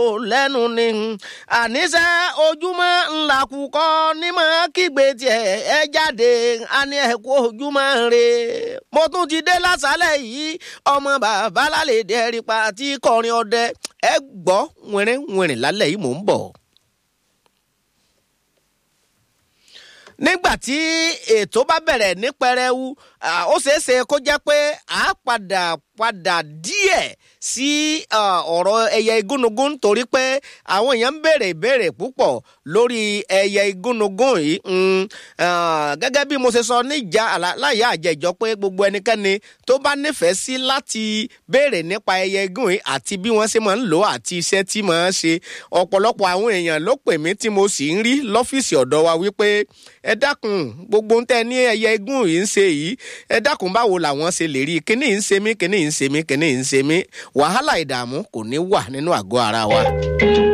lẹ́nu ni àníṣe ojúmọ́ ńlá kúkọ́ nímọ̀ kígbe tiẹ̀ ẹ jáde àní ẹ kú ojúmọ́ re. mo tún ti dé lásàálẹ̀ yìí ọmọ bàbá lálẹ́ dẹ́rìpa tí kọrin ọdẹ ẹ gbọ́ wìnrin wìnrin lálẹ́ yìí mò ń bọ̀. nígbà tí ètò bá bẹ̀rẹ̀ ní pẹrẹwu ó ṣeé ṣe kó jẹ́ pé a padà padà díẹ̀ sí ọ̀rọ̀ ẹyẹ igúnnugún torí pé àwọn èèyàn ń béèrè ìbéèrè púpọ̀ lórí ẹyẹ igúnnugún yìí gẹ́gẹ́ bí mo ṣe sọ níjà láyé àjẹjọ pé gbogbo ẹnikẹ́ni tó bá nífẹ̀ẹ́ sí láti béèrè nípa ẹyẹ igún yìí àti bí wọ́n ṣe máa ń lò ó àti iṣẹ́ tí máa ń ṣe ọ̀pọ̀lọpọ̀ àwọn èèyàn ló pè mí tí mo sì ń rí lọ́fíìsì ọ̀dọ̀ wa wípé ẹ dákun gbogbo ń tẹ ní ẹyẹ igún yìí ń ṣe yìí ẹ dákun báwo làwọn ṣe lè rí kíní ń ṣe mí kíní ń ṣe mí kíní ń ṣe mí wàhálà ìdààmú kò ní wà nínú àgọ́ ara wa.